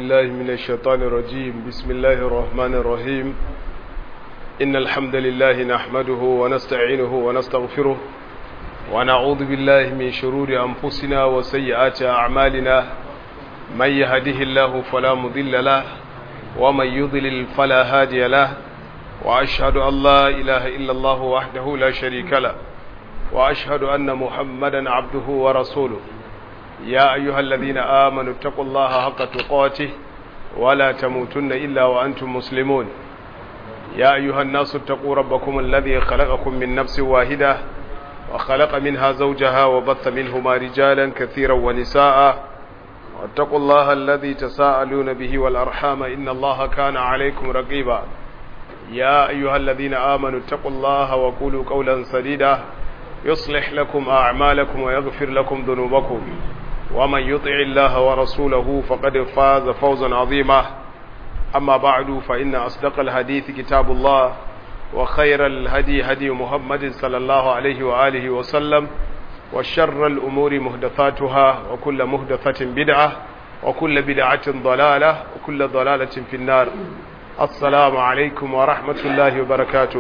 بالله من الشيطان الرجيم بسم الله الرحمن الرحيم إن الحمد لله نحمده ونستعينه ونستغفره ونعوذ بالله من شرور أنفسنا وسيئات أعمالنا من يهده الله فلا مضل له ومن يضلل فلا هادي له وأشهد أن لا إله إلا الله وحده لا شريك له وأشهد أن محمدا عبده ورسوله يا أيها الذين آمنوا اتقوا الله حق تقاته ولا تموتن إلا وأنتم مسلمون يا أيها الناس اتقوا ربكم الذي خلقكم من نفس واحدة وخلق منها زوجها وبث منهما رجالا كثيرا ونساء واتقوا الله الذي تساءلون به والأرحام إن الله كان عليكم رقيبا يا أيها الذين آمنوا اتقوا الله وقولوا قولا سديدا يصلح لكم أعمالكم ويغفر لكم ذنوبكم ومن يطع الله ورسوله فقد فاز فوزا عظيما أما بعد فإن أصدق الحديث كتاب الله وخير الهدي هدي محمد صلى الله عليه وآله وسلم وشر الأمور مهدثاتها وكل مهدثة بدعة وكل بدعة ضلالة وكل ضلالة في النار السلام عليكم ورحمة الله وبركاته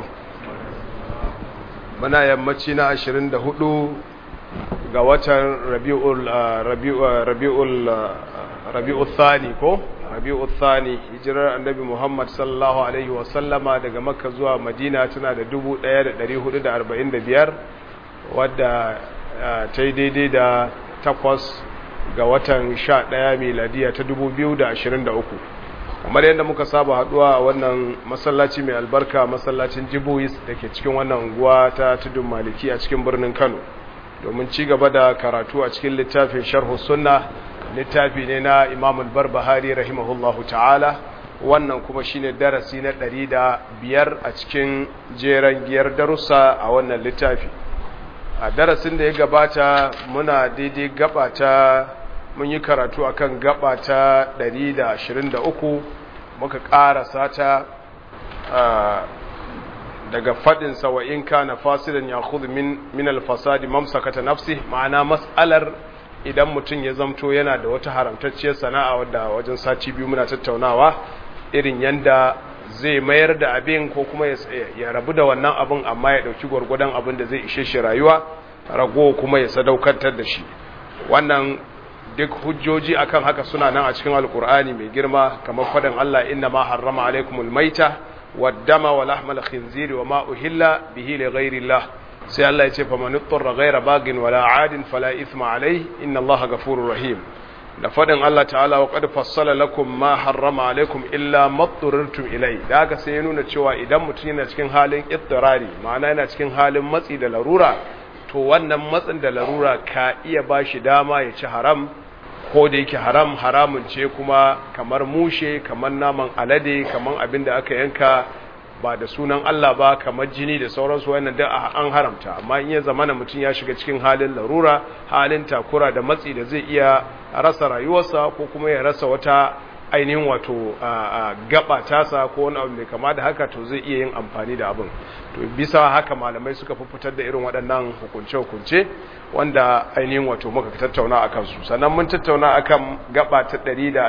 muna yammaci na 24 ga watan rabi'ul thani ko rabi'ul thani hijirar annabi muhammad sallallahu alaihi wasallama daga makka zuwa madina tana da 1445 wadda ta yi daidai da takwas ga watan 11 miladiya ta 2023 kamar yadda muka saba haduwa a wannan masallaci mai albarka masallacin jibuis da ke cikin wannan unguwa ta tudun maliki a cikin birnin kano domin ci gaba da karatu a cikin littafin sharhu sunna littafi ne na imam barbahari rahimahullahu ta'ala wannan kuma shine darasi na ɗari da biyar a cikin jeren giyar darussa a wannan littafi a darasin da ya gabata muna daidai gaba ta mun yi karatu akan gaba ta 123 muka ƙarasa ta daga fadin wa in kana fasidan ya khudhu min min al-fasadi mamsakata nafsi ma'ana mas'alar idan mutum ya zamto yana da wata haramtacciyar sana'a wadda wajen sati biyu muna tattaunawa irin yanda zai mayar da abin ko kuma ya rabu da wannan abin amma ya dauki gwargwadon abin da zai ishe shi rayuwa rago kuma ya sadaukantar da shi wannan duk hujjoji akan haka suna nan a cikin alkur'ani mai girma kamar faɗin Allah inna ma harrama alaikumul maita waddama wa lahmal khinziri wa ma uhilla bihi li ghairi Allah sai Allah ya ce fa man ittara ghaira bagin wala adin fala ithma alayhi inna Allah ghafurur rahim da faɗin Allah ta'ala wa qad fassala lakum ma harrama alaikum illa mattururtum ilai da haka sai ya nuna cewa idan mutum yana cikin halin ittirari ma'ana yana cikin halin matsi da larura to wannan matsin da larura ka iya bashi dama ya ci haram ko da yake haram haramun ce kuma kamar mushe kamar naman alade kamar abin da aka yanka ba da sunan Allah ba kamar jini da sauransu wannan da an haramta amma in ya zamana mutum ya shiga cikin halin larura halin takura da matsi da zai iya rasa rayuwarsa ko kuma ya rasa wata ainihin wato gaba tasa ko wani abu mai kama da haka to zai iya yin amfani da abin to bisa haka malamai suka fitar da irin waɗannan hukunce-hukunce wanda ainihin wato muka tattauna a kansu sannan mun tattauna akan gaba ta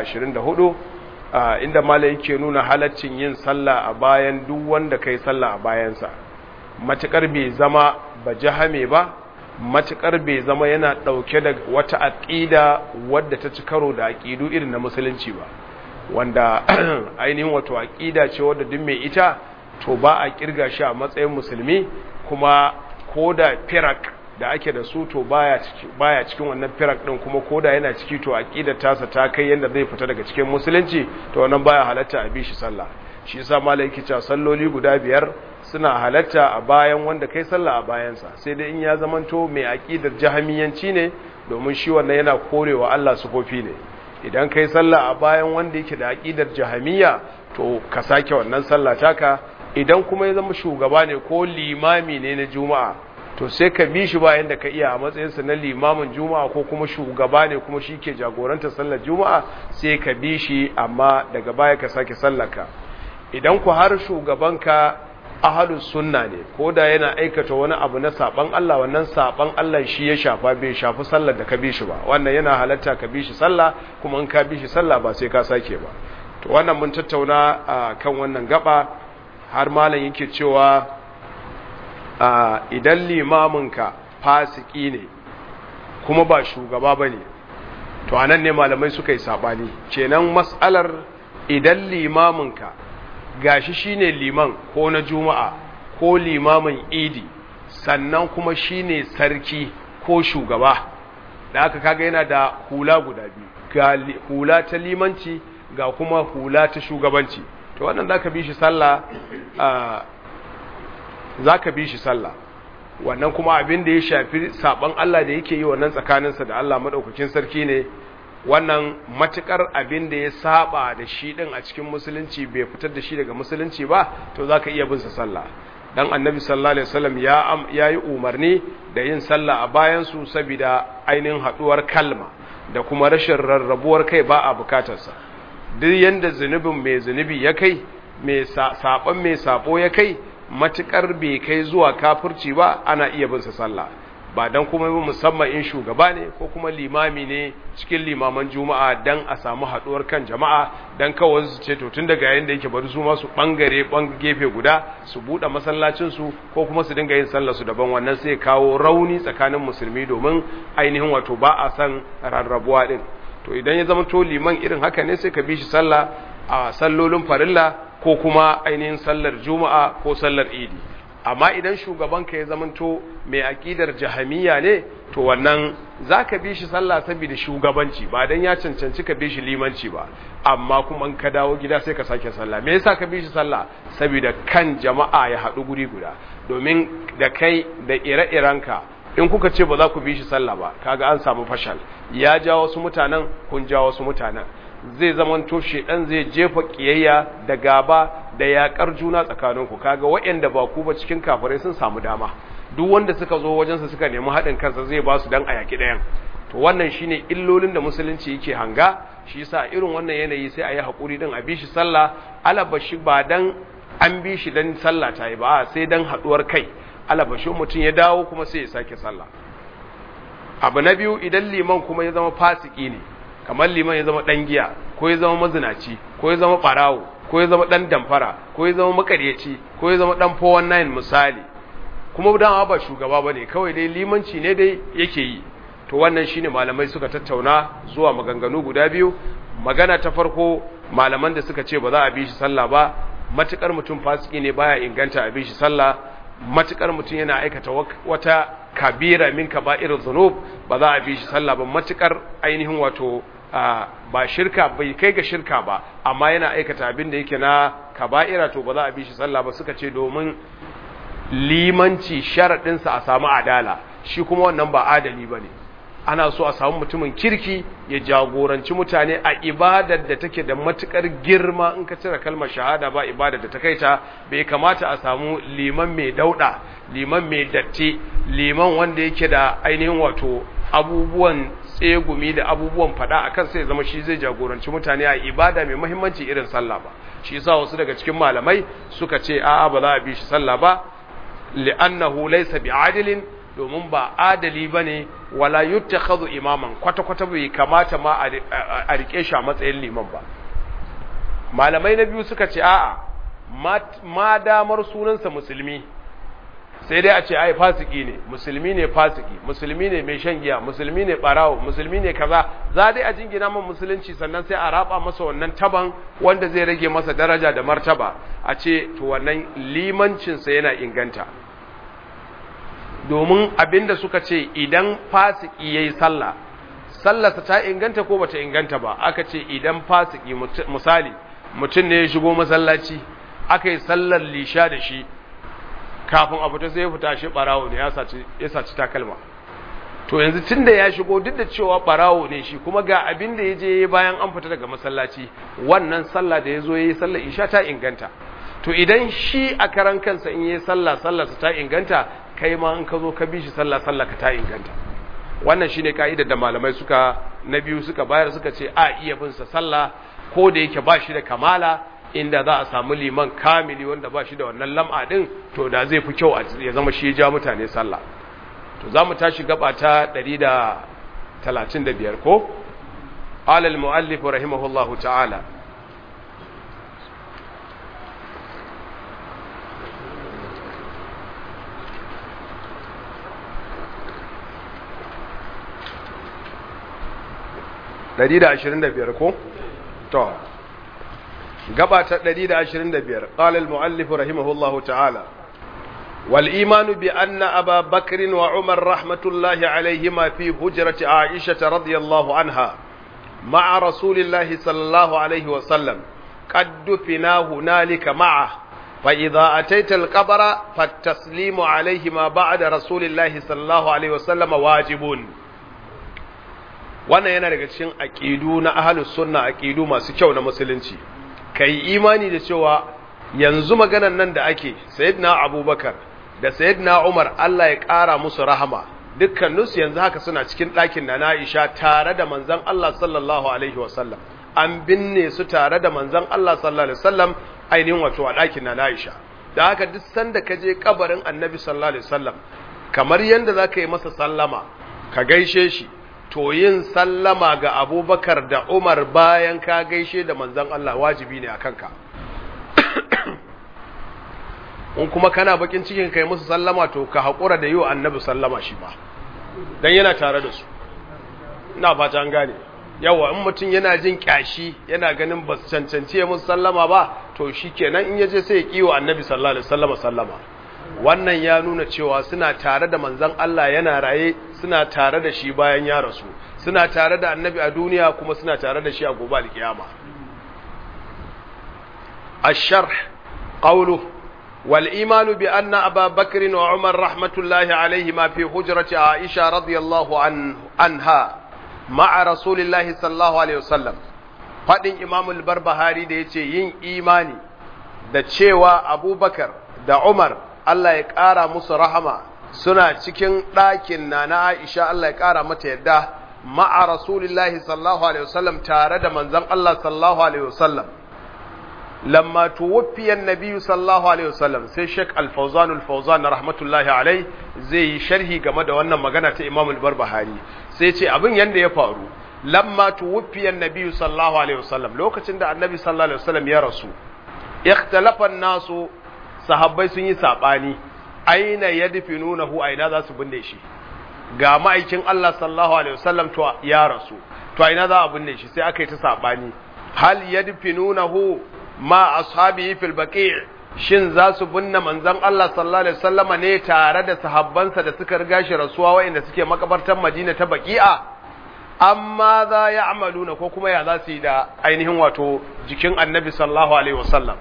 124 inda malai yake nuna halaccin yin sallah a bayan duk wanda kai sallah a bayansa matukar bai zama ba jahame ba matukar bai zama yana ɗauke da wata aƙida wadda ta ci karo da aƙidu irin na musulunci ba wanda ainihin wato aƙida ce wadda duk mai ita to ba a kirga shi a matsayin musulmi kuma ko da firak da ake da su to baya cikin wannan firak din kuma ko da yana ciki to aƙidar tasa ta kai yadda zai fita daga cikin musulunci to wannan baya halatta a bi shi sallah shi yasa malai yake cewa salloli guda biyar suna halatta a bayan wanda kai sallah a bayansa sai dai in ya zamanto mai aƙidar jahamiyanci ne domin shi wannan yana korewa Allah sufofi ne idan kai sallah a bayan wanda yake da aƙidar jahamiya to ka sake wannan sallah taka idan kuma ya zama shugaba ne ko limami ne na juma'a to sai ka bi shi bayan da ka iya a matsayinsa na limamin juma'a ko kuma shugaba ne kuma shi ke jagorantar sallar juma'a sai ka bi shi amma daga baya ka sake sallaka idan ku har shugabanka ahalus sunna ne ko da yana aikata wani abu na saban Allah wannan saban Allah shi ya shafa bai shafi sallar da ka bi shi ba wannan yana halatta ka bi shi sallah kuma in ka bi shi sallah ba sai ka sake ba to wannan mun tattauna kan wannan gaba har malam yake cewa idan limaminka fasiki ne kuma ba shugaba bane to anan ne malamai suka yi sabani kenan mas'alar idan limaminka gashi shine liman ko na juma'a ko limamin idi sannan kuma shine sarki ko shugaba da aka kaga yana da hula guda biyu ga hula ta limanci ga kuma hula ta shugabanci to wannan zaka bi shi sallah zaka bi shi sallah wannan kuma abin da ya shafi saban Allah da yake yi wannan tsakaninsa da Allah madaukakin sarki ne wannan matukar abin da ya saba da shi din a cikin musulunci bai fitar da shi daga musulunci ba to zaka iya bin sa sallah dan annabi sallallahu alaihi wasallam ya yayi umarni da yin sallah a bayan su saboda ainihin haduwar kalma da kuma rashin rarrabuwar kai ba a bukatar sa duk yanda zunubin mai zunubi ya kai mai saban mai sabo ya kai matukar bai kai zuwa kafirci ba ana iya bin sa sallah ba dan kuma musamman in shugaba ne ko kuma limami ne cikin limaman juma'a dan a samu haduwar kan jama'a dan kawai su ce to tun daga yayin da yake bari su ma su bangare ban gefe guda su bude masallacin su ko kuma su dinga yin sallar su daban wannan sai kawo rauni tsakanin musulmi domin ainihin wato ba a san rarrabuwa din to idan ya zama to liman irin haka ne sai ka bi shi sallah a sallolin farilla ko kuma ainihin sallar juma'a ko sallar idi amma idan shugabanka ya zamanto mai aƙidar jahamiya ne to wannan za ka bi shi sallah saboda shugabanci ba don ya cancanci ka bi shi limanci ba amma kuma in ka dawo gida sai ka sake sallah me yasa ka bi shi sallah saboda kan jama'a ya haɗu guri guda domin da kai da ire-irenka in kuka ce ba za ku bi shi sallah ba kaga an samu fashal ya ja wasu mutanen kun ja wasu mutanen zai zamanto shedan zai jefa kiyayya da gaba da yakar juna tsakaninku kaga waɗanda ba ku ba cikin kafirai sun samu dama duk wanda suka zo wajensa suka nemi haɗin kansa zai ba su dan a yaki ɗayan to wannan shine illolin da musulunci yake hanga shi yasa irin wannan yanayi sai a yi haƙuri din a bi shi sallah alabashi ba dan an bi shi dan sallah ta yi ba sai dan haɗuwar kai alabashin mutum ya dawo kuma sai ya sake sallah abu na biyu idan liman kuma ya zama fasiki ne kamar liman ya zama ɗan giya ko ya zama mazinaci ko ya zama ɓarawo ko ya zama ɗan damfara ko ya zama makaryaci ko ya zama ɗan 419 misali kuma dama ba shugaba ba ne kawai dai limanci ne dai yake yi to wannan shine malamai suka tattauna zuwa maganganu guda biyu magana ta farko malaman da suka ce ba za a bi shi sallah ba matukar mutum fasiki ne baya inganta a bi shi sallah matukar mutum yana aikata wata kabira min kaba'ir dhunub ba za a bi shi sallah ba matukar ainihin wato ba shirka bai kai ga shirka ba amma yana aikata abin da yake na kaba'ira to ba za a bi shi sallah ba suka ce domin limanci sharaɗinsa a samu adala shi kuma wannan ba adali ba ne ana so a samu mutumin kirki ya jagoranci mutane a ibadar da take da matukar girma in ka cire kalmar shahada ba ibadar da ta kai ta bai kamata a samu liman mai dauda liman mai datti liman wanda yake da ainihin wato abubuwan tsegumi da abubuwan fada akan sai zama shi zai jagoranci mutane a ibada mai muhimmanci irin sallah ba shi yasa wasu daga cikin malamai suka ce a'a ba za a bi shi sallah ba li'annahu laysa bi'adilin domin ba adali bane wala yuttakhadhu imaman kwata kwata bai kamata ma a rike shi a matsayin liman ba malamai na biyu suka ce a'a ma damar sunansa musulmi sai dai a ce ai fasiki ne musulmi ne fasiki musulmi ne mai shan giya musulmi ne barawo musulmi ne kaza za dai a jingina man musulunci sannan sai a raba masa wannan taban wanda zai rage masa daraja da martaba a ce to wannan limancinsa yana inganta domin abinda suka ce idan fasiki yayi sallah sallarsa ta inganta ko bata inganta ba aka ce idan fasiki misali mutum ne ya shigo masallaci aka yi sallar lisha da shi kafin a fita sai ya fita shi barawo ne ya saci takalma to yanzu tun da ya shigo duk da cewa barawo ne shi kuma ga abin da ya je bayan an fita daga masallaci wannan sallah da ya zo ya yi sallar isha ta inganta to idan shi a karan kansa in yi sallah sallarsa ta inganta kai ma in ka zo ka bi shi sallah sallah ka ta inganta wannan shine ka'idar da malamai suka na biyu suka bayar suka ce a iya bin sa sallah ko da yake ba shi da kamala inda za a samu liman kamili wanda ba shi da wannan lam'a din to da zai fi kyau ya zama shi ya ja mutane sallah to za mu tashi gaba ta 135 ko alal mu'allif rahimahullahu ta'ala ɗari da ashirin da biyar ko? to gaba ta ɗari da ashirin da biyar ƙalal mu'allifu rahimahullahu ta'ala wal imanu bi anna aba bakrin wa umar rahmatullahi alaihima fi hujrati aisha radiyallahu anha ma'a rasulillahi sallallahu alaihi wa sallam qad dufina hunalika ma'a fa idza ataita al-qabra fattaslimu alaihima ba'da rasulillahi sallallahu alaihi wa sallam wajibun wannan yana daga cikin aƙidu na ahalus sunna aƙidu masu kyau na musulunci kai imani da cewa yanzu maganan nan da ake sayyidina abubakar da sayyidina umar Allah ya ƙara musu rahama dukkaninsu yanzu haka suna cikin ɗakin na na'isha tare da manzon Allah sallallahu alaihi wasallam an binne su tare da manzon Allah sallallahu alaihi wasallam ainihin wato a ɗakin na na'isha da haka duk sanda ka je kabarin annabi sallallahu alaihi wasallam kamar yanda za ka yi masa sallama ka gaishe shi to yin sallama ga abubakar da umar bayan ka gaishe da manzan Allah wajibi ne a kanka in kuma kana bakin cikin kai musu sallama to ka haƙura da yi wa annabi sallama shi ba don yana tare da su ina fata an gane yawa in mutum yana jin kyashi yana ganin ba su cancanci musu sallama ba to shi kenan in yaje sai ya kiwo annabi sallallahu alaihi sallama sallama wannan ya nuna cewa suna tare da manzan Allah yana raye suna tare da shi bayan ya rasu suna tare da annabi a duniya kuma suna tare da shi a gobe alkiyama الشرح قوله والإيمان بأن أبا بكر وعمر رحمة الله عليهما في حجرة عائشة رضي الله عنه عنها مع رسول الله صلى الله عليه وسلم فإن إمام البربهاري da yace yin imani da cewa Abubakar da Umar Allah ya ƙara musu rahama suna cikin ɗakin na na Aisha Allah ya ƙara mata yadda ma'a Rasulillahi sallallahu alaihi wasallam tare da manzon Allah sallallahu alaihi wasallam lamma tuwaffiya annabi sallallahu alaihi wasallam sai Sheikh Al-Fawzan Al-Fawzan rahmatullahi alai zai yi sharhi game da wannan magana ta Imam Al-Barbahari sai ce abin yanda ya faru lamma tuwaffiya annabi sallallahu alaihi wasallam lokacin da annabi sallallahu alaihi wasallam ya rasu ikhtalafa an-nasu sahabbai sun yi saɓani aina ya nunahu aina za su binne shi ga ma'aikin Allah sallallahu alaihi wasallam to ya rasu to aina za a binne shi sai aka yi ta saɓani hal ya nunahu ma ashabihi fil baqi' shin za su binne manzon Allah sallallahu alaihi wasallama ne tare da sahabbansa da suka riga shi rasuwa wa'inda suke makabartar Madina ta baqi'a amma za ya amaluna ko kuma ya za su yi da ainihin wato jikin annabi sallallahu alaihi wasallam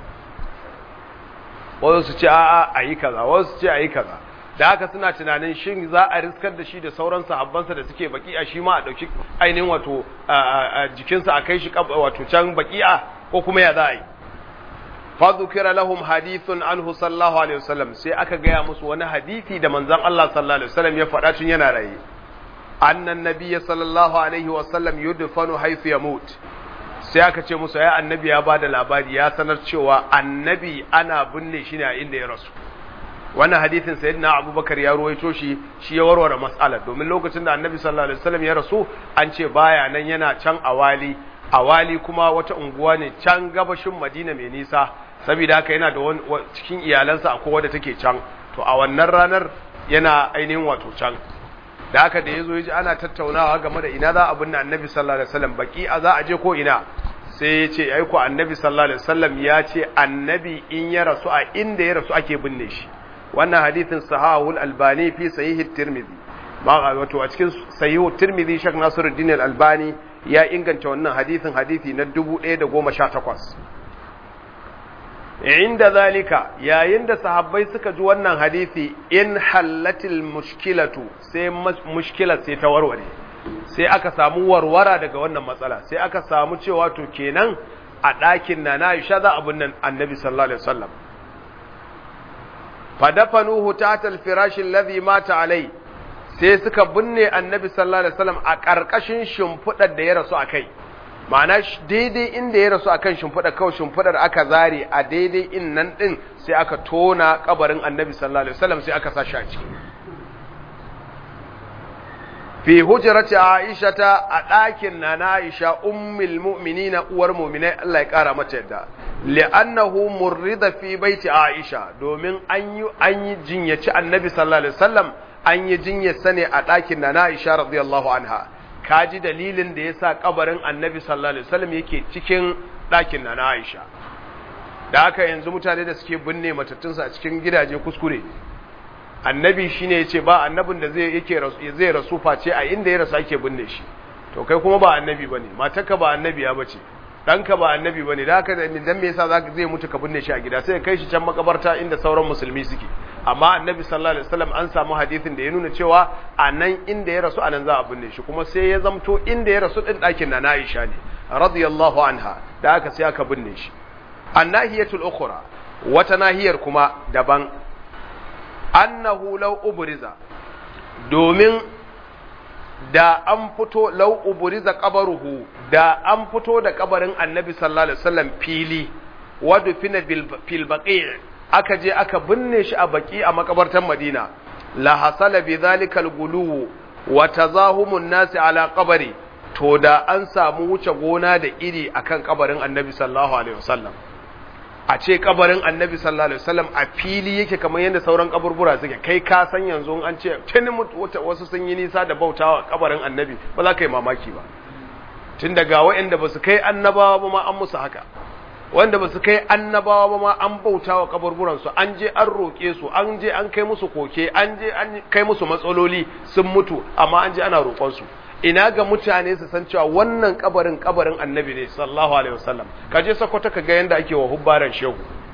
wasu su ce a'a a yi kaza wasu su ce a yi kaza da haka suna tunanin shin za a riskar da shi da sauran sahabbansa da suke baki'a shi ma a ɗauki ainihin wato jikinsa a kai shi wato can baki'a ko kuma ya za a yi fa dhukira lahum hadithun anhu sallallahu alaihi wasallam sai aka gaya musu wani hadisi da manzon Allah sallallahu alaihi wasallam ya faɗa tun yana raye annan nabiyya sallallahu alaihi wasallam yudfanu haythu yamut sai aka ce musu ya annabi ya bada labari ya sanar cewa annabi ana binne shi ne a inda ya rasu wannan hadisin sayyidina abubakar ya ruwaito shi shi ya warware mas'alar domin lokacin da annabi sallallahu alaihi wasallam ya rasu an ce baya nan yana can awali awali kuma wata unguwa ne can gabashin madina mai nisa saboda haka yana da cikin iyalansa akwai wadda take can to a wannan ranar yana ainihin wato can da haka da yazo yaji ana tattaunawa game da ina za a binne annabi sallallahu alaihi wasallam baki a za a je ko ina sai ya ce ai ko annabi sallallahu alaihi wasallam ya ce annabi in ya rasu a inda ya rasu ake binne shi wannan hadithin sahahul albani fi sahih tirmidhi ma wato a cikin sahih tirmidhi shek nasiruddin albani ya inganta wannan hadithin hadithi na 1018 inda zalika yayin da sahabbai suka ji wannan hadisi in hallatil mushkilatu sai mushkilar sai ta warware sai aka samu warwara daga wannan matsala sai aka samu cewa to kenan a ɗakin na na Aisha za abun nan Annabi sallallahu alaihi wasallam fadafanuhu tahta al-firash alladhi mata alai sai suka binne Annabi sallallahu alaihi wasallam a ƙarƙashin shimfidar da ya rasu akai ma'ana daidai inda ya rasu akan shimfiɗa kawai shimfiɗar aka zare a daidai in nan ɗin sai aka tona kabarin annabi sallallahu alaihi wasallam sai aka sa shi a ciki fi hujrati aisha ta a ɗakin na na aisha ummul mu'minina uwar mu'minai Allah ya kara mata yadda li'annahu murrida fi baiti aisha domin an yi an yi jinyaci annabi sallallahu alaihi wasallam an yi jinyarsa ne a ɗakin na na aisha radiyallahu anha kaji dalilin da yasa kabarin annabi sallallahu alaihi wasallam yake cikin ɗakin na na aisha da haka yanzu mutane da suke binne matattunsa a cikin gidaje kuskure annabi shine yace ba annabin da zai yake zai rasu face a inda ya rasu ake binne shi to kai kuma ba annabi bane matarka ba annabiya bace danka ba annabi bane da haka dan me yasa zaka zai mutu ka binne shi a gida sai kai shi can makabarta inda sauran musulmi suke amma annabi sallallahu alaihi wasallam an samu hadisin da ya nuna cewa a nan inda ya rasu anan za a binne shi kuma sai ya zamto inda ya rasu din dakin na Aisha ne radiyallahu anha da haka sai aka binne shi annahiyatul ukhra wata nahiyar kuma daban annahu law ubriza domin da an fito law ubriza qabaruhu da an fito da kabarin annabi sallallahu alaihi wasallam fili wadu fina fil baqi' aka je aka binne shi a baki a makabartan madina la hasala bi zalika al gulu wa tazahumun nasi ala qabri to da an samu wuce gona da iri akan kabarin annabi sallallahu alaihi wasallam a ce kabarin annabi sallallahu alaihi wasallam a fili yake kamar yadda sauran kaburbura suke kai ka san yanzu an ce tuni wasu sun yi nisa da bautawa kabarin annabi ba za ka yi mamaki ba tun daga waɗanda ba su kai annabawa ba ma an musu haka wanda ba su kai annabawa ba ma an bautawa kaburburan su an je an roƙe su an je an kai musu koke an je an kai musu matsaloli sun mutu amma an je ana roƙon su ina ga mutane su san cewa wannan kabarin kabarin annabi ne sallallahu alaihi wasallam ka je sakwata ka ga yanda ake wa hubbaran shehu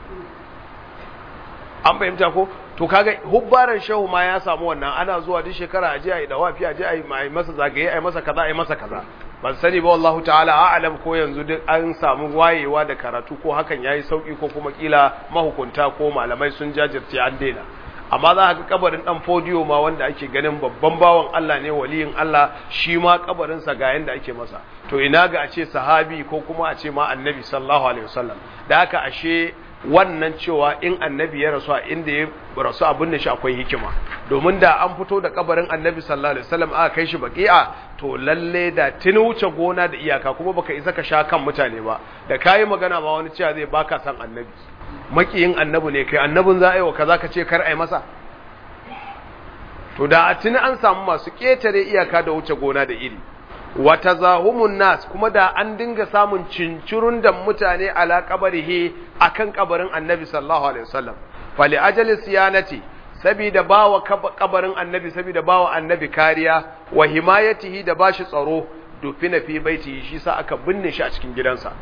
an fahimta ko to kaga hubbaran shehu ma ya samu wannan ana zuwa duk shekara a je a yi dawafi a je a yi masa zagaye a yi masa kaza a yi masa kaza ban sani ba wallahu ta'ala a'lam ko yanzu duk an samu wayewa da karatu ko hakan yayi sauki ko kuma kila mahukunta ko malamai sun jajirce an daina amma za ka ga kabarin dan fodiyo ma wanda ake ganin babban bawan Allah ne waliyin Allah shi ma kabarin sa ga yanda ake masa to ina ga a ce sahabi ko kuma a ce ma annabi sallallahu alaihi wasallam da haka ashe wannan cewa in annabi ya rasu a inda ya rasu abin da shi akwai hikima domin da an fito da kabarin annabi sallallahu alaihi wasallam aka kai shi baqi'a to lalle da tuni wuce gona da iyaka kuma baka isa ka sha kan mutane ba da kayi magana ba wani cewa zai baka san annabi makiyin annabi ne kai annabin za a yi wa kaza ka ce kar a yi masa to da a tuni an samu masu ƙetare iyaka da wuce gona da iri wa tazahumun nas kuma da an dinga samun cincirun da mutane ala kabarihi akan kabarin annabi sallallahu alaihi wasallam fali ajali siyanati saboda bawa kabarin annabi saboda bawa annabi kariya wa himayatihi da bashi tsaro dufina fi baitihi shi sa aka binne shi a cikin gidansa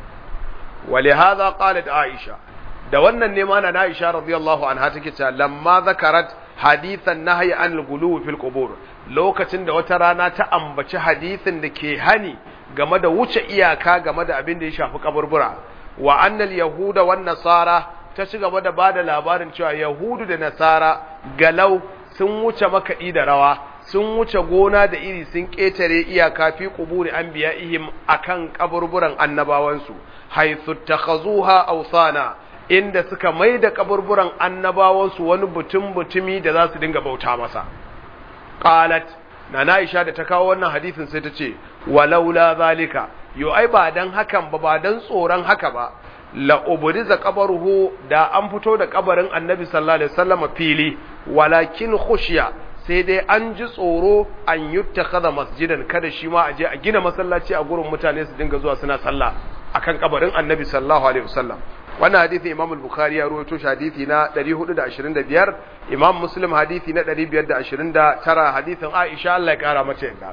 ولهذا قالت Aisha. da wannan ne mana na Aisha radiyallahu anha take cewa lamma zakarat hadithan nahyi an al-ghuluw fil qubur lokacin da wata rana ta ambaci hadithin da ke hani game da wuce iyaka game da abin da ya shafi kaburbura wa annal yahuda wan nasara ta ci gaba da bada labarin cewa yahudu da nasara galau sun wuce makaɗi da rawa sun wuce gona da iri sun ƙetare iyaka fi quburi anbiya'ihim akan kaburburan annabawansu haythu takhazuha awsana inda suka mai da kaburburan annabawansu wani butun butumi da za su dinga bauta masa qalat na Aisha da ta kawo wannan hadisin sai ta ce walaula zalika yo ai ba dan hakan ba ba dan tsoron haka ba la ubriza qabruhu da an fito da kabarin annabi sallallahu alaihi wasallam fili walakin khushiya sai dai an ji tsoro an yuttakhadha masjidan kada shi ma aje a gina masallaci a gurin mutane su dinga zuwa suna sallah akan kabarin annabi sallallahu alaihi wasallam wannan hadisi imam al-bukhari ya rawaito shi hadisi na 425 imam muslim hadisi na 529 hadisin aisha Allah ya kara mata yadda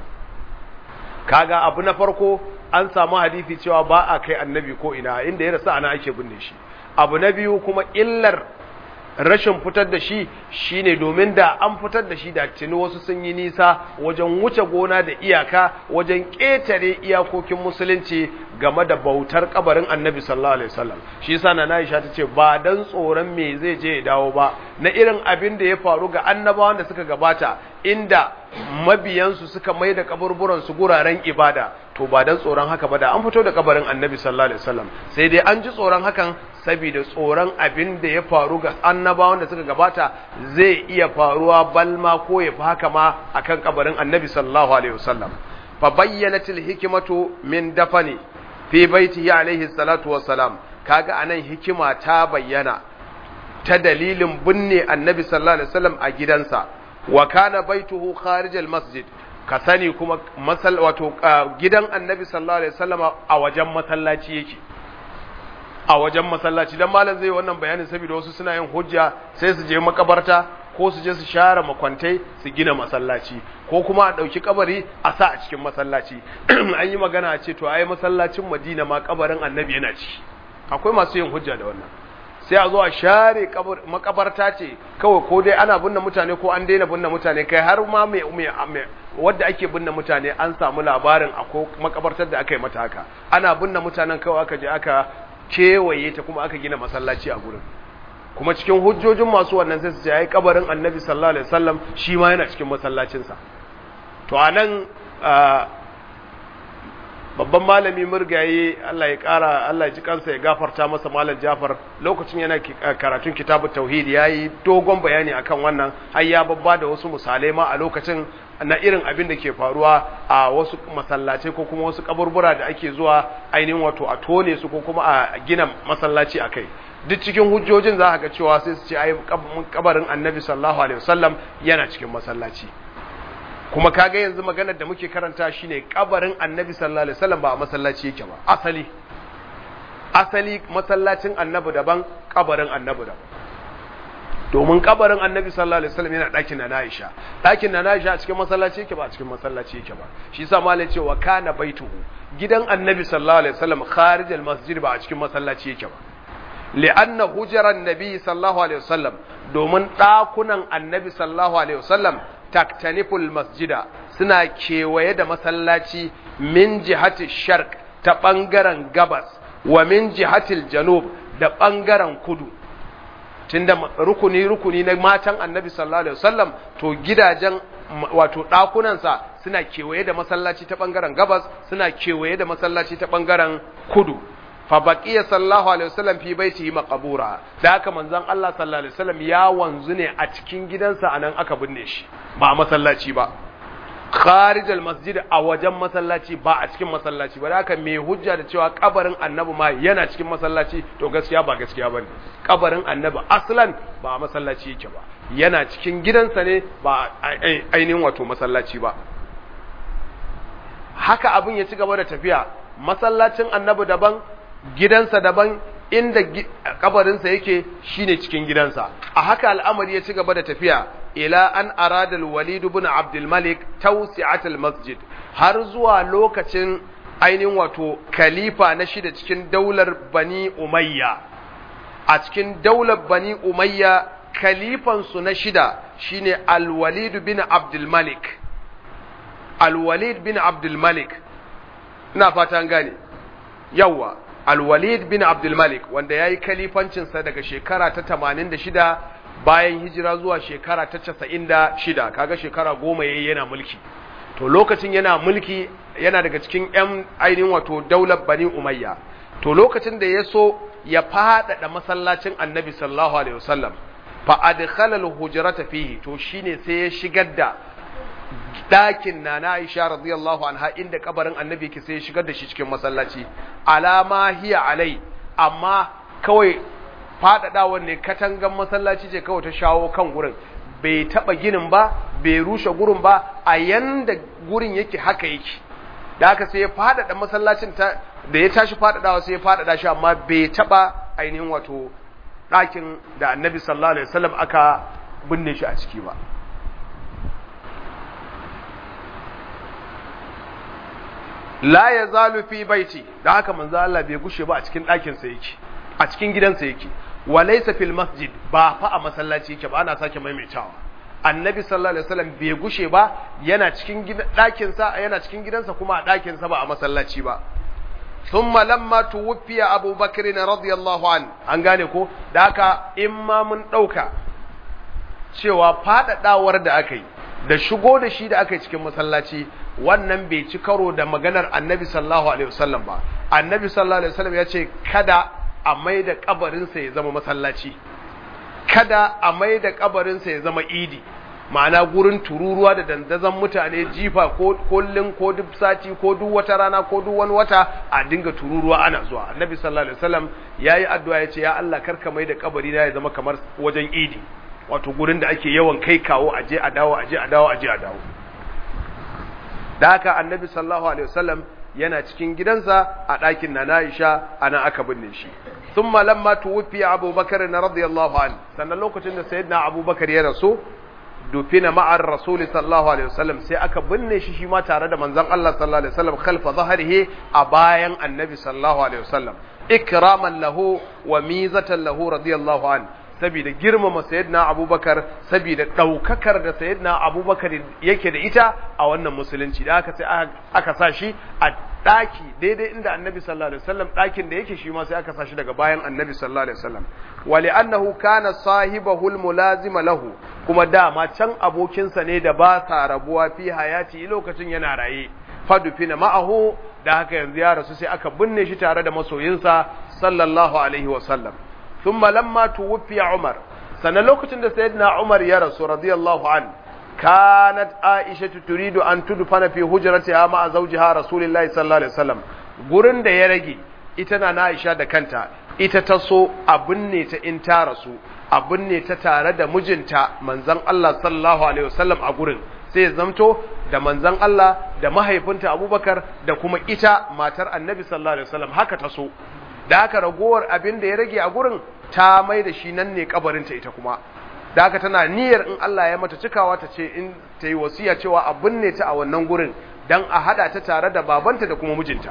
kaga abu na farko an samu hadisi cewa ba a kai annabi ko ina inda ya rasa ana ake binne shi abu na biyu kuma illar rashin fitar da shi shine domin da an fitar da shi da tuni wasu sun yi nisa wajen wuce gona da iyaka wajen ƙetare iyakokin musulunci game da bautar kabarin annabi sallallahu alaihi wasallam shi yasa na Aisha ta ce ba dan tsoron me zai je ya dawo ba na irin abin da ya faru ga annabawan da suka gabata inda mabiyansu suka mai da kaburburan su guraren ibada to ba dan tsoron haka ba da an fito da kabarin annabi sallallahu alaihi wasallam sai dai an ji tsoron hakan saboda tsoron abin da ya faru ga annabawan da suka gabata zai iya faruwa balma ko ya fi haka ma akan kabarin annabi sallallahu alaihi wasallam fa bayyanatil hikmatu min dafani fi baitihi alaihi salatu wassalam kaga anan hikima ta bayyana ta dalilin binne annabi sallallahu alaihi wasallam a gidansa wa kana baituhu kharijal masjid ka sani kuma masal wato gidan annabi sallallahu alaihi wasallam a wajen masallaci yake a wajen masallaci dan malam zai wannan bayanin saboda wasu suna yin hujja sai su je makabarta ko su je su share makwantai su gina masallaci ko kuma a ɗauki kabari a sa a cikin masallaci an yi magana a ce to ai masallacin madina ma kabarin annabi yana ci akwai masu yin hujja da wannan sai a zo a share makabarta ce kawai ko dai ana binne mutane ko an daina binne mutane kai har ma mai wadda ake binne mutane an samu labarin akwai makabartar da aka yi mata haka ana binne mutanen kawai aka je aka kewaye ta kuma aka gina masallaci a gurin kuma cikin hujjojin masu wannan sai su ce ai kabarin annabi sallallahu alaihi wasallam shi ma yana cikin masallacinsa to anan babban malami murgaye Allah ya kara Allah ya ji kansa ya gafarta masa malam Jafar lokacin yana karatun kitabut tauhid yayi dogon bayani akan wannan har ya babba da wasu misalai ma a lokacin na irin abin da ke faruwa a wasu masallatai ko kuma wasu kaburbura da ake zuwa ainihin wato a tone su ko kuma a gina masallaci akai duk cikin hujjojin za ga cewa sai su ce ai kabarin annabi sallallahu alaihi wasallam yana cikin masallaci kuma kaga yanzu maganar da muke karanta shine kabarin annabi sallallahu alaihi wasallam ba a masallaci yake ba asali asali masallacin annabi daban kabarin annabi daban domin kabarin annabi sallallahu alaihi wasallam yana ɗakin na Aisha ɗakin na Aisha a cikin masallaci yake ba a cikin masallaci yake ba shi yasa malai ce wa kana baituhu gidan annabi sallallahu alaihi wasallam kharij al-masjid ba a cikin masallaci yake ba li'anna hujaran nabi sallallahu alaihi wasallam domin ɗakunan annabi sallallahu alaihi wasallam taktaniful masjida suna kewaye da masallaci min jihati sharq ta ɓangaren gabas wa min jihatil janub da ɓangaren kudu tunda rukuni rukuni na matan annabi sallallahu alaihi wasallam to gidajen wato ɗakunansa suna kewaye da masallaci ta ɓangaren gabas suna kewaye da masallaci ta ɓangaren kudu fa baqiya sallallahu alaihi wasallam fi baitihi maqbura da haka manzon Allah sallallahu alaihi wasallam ya wanzu ne a cikin gidansa anan aka binne shi ba a masallaci ba kharij masjid a wajen masallaci ba a cikin masallaci ba da haka mai hujja da cewa kabarin annabi ma yana cikin masallaci to gaskiya ba gaskiya bane kabarin annabi aslan ba a masallaci yake ba yana cikin gidansa ne ba ainihin wato masallaci ba haka abin ya ci gaba da tafiya masallacin annabi daban gidansa daban inda kabarinsa yake shine cikin gidansa a haka al'amari ya ci gaba da tafiya ila an arada al-walid ibn abdul malik tawsi'at al-masjid har zuwa lokacin ainihin wato khalifa na shida cikin daular bani umayya a cikin daular bani umayya khalifan su na shida shine al-walid bin abdul malik al-walid bin abdul malik ina fatan gane yawa Al-Walid bin Abdul Malik wanda ya yi kalifancinsa daga shekara ta 86 bayan hijira zuwa shekara ta 96 kaga shekara goma yayi yana mulki to lokacin yana mulki yana daga cikin 'yan ainihin wato daular Bani Umayya to lokacin da ya so ya faɗaɗa masallacin Annabi sallallahu alaihi wasallam fa adkhala al-hujrata fihi to shine sai ya shigar da ɗakin na na Aisha radiyallahu anha inda kabarin annabi ke sai shigar da shi cikin masallaci alama hiya alai amma kawai faɗaɗawar ne katangan masallaci ce kawai ta shawo kan gurin bai taɓa ginin ba bai rushe gurin ba a yanda gurin yake haka yake da haka sai ya faɗaɗa masallacin ta da ya tashi faɗaɗawa sai ya faɗaɗa shi amma bai taɓa ainihin wato ɗakin da annabi sallallahu alaihi wasallam aka binne shi a ciki ba la ya zalu fi baiti da haka manzo Allah bai gushe ba a cikin ɗakin sa yake a cikin gidansa yake wa laysa fil masjid ba fa a masallaci yake ba ana sake maimaitawa annabi sallallahu alaihi wasallam bai gushe ba yana cikin ɗakin sa yana cikin gidansa kuma a ɗakin sa ba a masallaci ba thumma lamma tuwfiya Abu Bakr radiyallahu an an gane ko da haka in ma mun dauka cewa fadadawar da aka yi da shigo da shi da aka yi cikin masallaci wannan bai ci karo da maganar annabi sallallahu alaihi wasallam ba annabi sallallahu alaihi wasallam ya ce kada a mai da kabarinsa ya zama masallaci kada a mai da kabarinsa ya zama idi ma'ana gurin tururuwa da dandazon mutane jifa ko kullun ko duk sati ko duk wata rana ko duk wani wata a dinga tururuwa ana zuwa annabi sallallahu alaihi wasallam yayi addu'a yace ya Allah karka mai da kabari na ya zama kamar wajen idi wato gurin da ake yawan kai kawo aje a dawo aje a dawo aje a dawo da haka annabi sallallahu alaihi wasallam yana cikin gidansa a ɗakin na Aisha ana aka binne shi thumma lamma tuwfi Abu Bakar radiyallahu anhu sannan lokacin da sayyidina Abu Bakar ya rasu dufina ma'ar rasuli sallallahu alaihi wasallam sai aka binne shi shi ma tare da manzon Allah sallallahu alaihi wasallam khalfa zahrihi a bayan annabi sallallahu alaihi wasallam ikraman lahu wa mizatan lahu radiyallahu an saboda girmama sayyidina abubakar saboda daukakar da sayyidina abubakar yake da ita a wannan musulunci da aka sai aka sa shi a daki daidai inda annabi sallallahu alaihi wasallam dakin da yake shi ma sai aka sa shi daga bayan annabi sallallahu alaihi wasallam wali annahu kana sahibahul mulazima lahu kuma dama can abokinsa ne da ba sa rabuwa fi hayati lokacin yana raye fadufina ma'ahu da haka yanzu ya rasu sai aka binne shi tare da masoyinsa sallallahu alaihi wasallam thumma lamma tuwfiya umar sannan lokacin da sayyidina umar ya rasu radiyallahu an kanat aisha turidu an tudfana fi hujratiha ma'a zawjiha rasulillahi sallallahu alaihi wasallam gurin da ya rage ita na aisha da kanta ita ta so a binne ta in ta rasu a binne ta tare da mijinta manzon Allah sallallahu alaihi wasallam a gurin sai ya zamto da manzon Allah da mahaifinta Abubakar da kuma ita matar Annabi sallallahu alaihi wasallam haka ta so da haka ragowar abin da ya rage a gurin ta mai da shi nan ne kabarinta ita kuma da haka tana niyyar in Allah ya mata cikawa ta ce in ta yi wasiya cewa a binne ta a wannan gurin dan a hada ta tare da babanta da kuma mijinta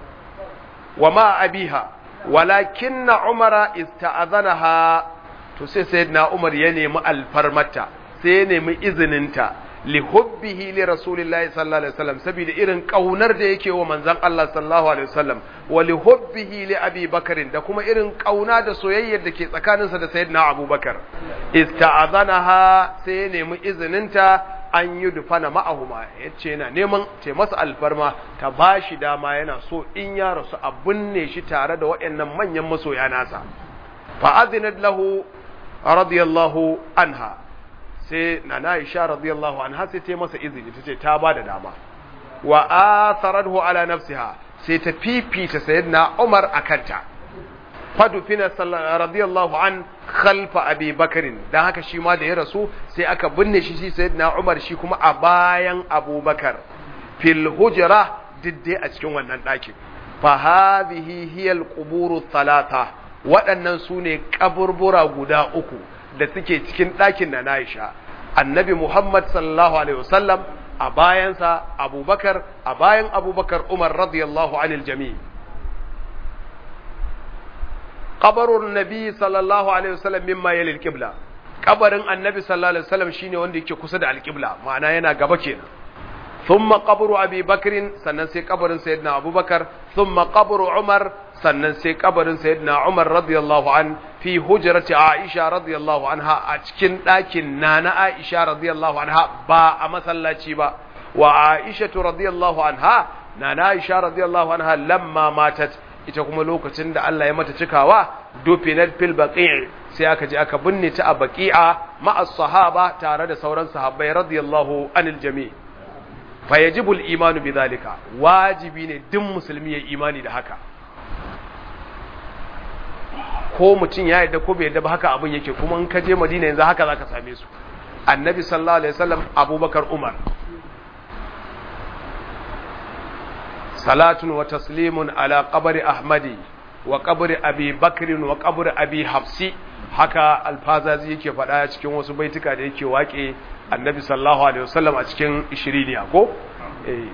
wa ma abiha walakinna umara ista'azanaha to sai sayyidina umar ya nemi alfarmata sai ya nemi izininta li hubbihi li rasulillahi sallallahu alaihi wasallam saboda irin kaunar da yake wa manzon Allah sallallahu alaihi wasallam wa li hubbihi li abi bakarin da kuma irin kauna da soyayyar da ke tsakaninsa da sayyidina abubakar ista'azanaha sai ya nemi izininta an yi dufana ma'ahuma ya ce yana neman ce masa alfarma ta ba shi dama yana so in ya rasu a binne shi tare da waɗannan manyan masoya nasa fa'azinat lahu radiyallahu anha sai na na isha radiyallahu anha sai ta masa izini ta ce ta ba da dama wa atharathu ala nafsiha sai ta fifita sayyidina Umar akanta fadufina radiyallahu an khalfa abi bakarin dan haka shi ma da ya rasu sai aka binne shi shi sayyidina Umar shi kuma a bayan Abubakar fil hujra didde a cikin wannan ɗakin fa hadhihi hiya al quburu thalatha waɗannan su ne kaburbura guda uku da suke cikin ɗakin da Aisha annabi Muhammad sallallahu alaihi wasallam a bayansa Abubakar a bayan Abubakar Umar radiyallahu anil jami' qabarun nabi sallallahu alaihi wasallam mimma yali alqibla kabarin annabi sallallahu alaihi wasallam shine wanda yake kusa da alqibla ma'ana yana gaba kenan thumma qabru abi bakrin sannan sai kabarin sayyidina abubakar thumma qabru umar sannan sai kabarin sayyidina umar radiyallahu an fi hujrati aisha radiyallahu anha a cikin ɗakin nana aisha radiyallahu anha ba a masallaci ba wa aisha radiyallahu anha nana aisha radiyallahu anha lamma matat ita kuma lokacin da Allah ya mata cikawa dufinat fil baqi' sai aka je aka binne ta a baqi'a ma'a sahaba tare da sauran sahabbai radiyallahu anil jami' fa yajibu al imanu bidhalika wajibi ne duk musulmi ya imani da haka ko mutum ya yarda ko bai yarda ba haka abin yake kuma in ka je Madina yanzu haka zaka same su annabi sallallahu alaihi wasallam abubakar umar salatun wa taslimun ala qabri ahmadi wa qabri abi bakrin wa qabri abi hafsi haka alfazazi yake faɗa cikin wasu baituka da yake waƙe annabi sallallahu alaihi wasallam a cikin ishiriniya ko eh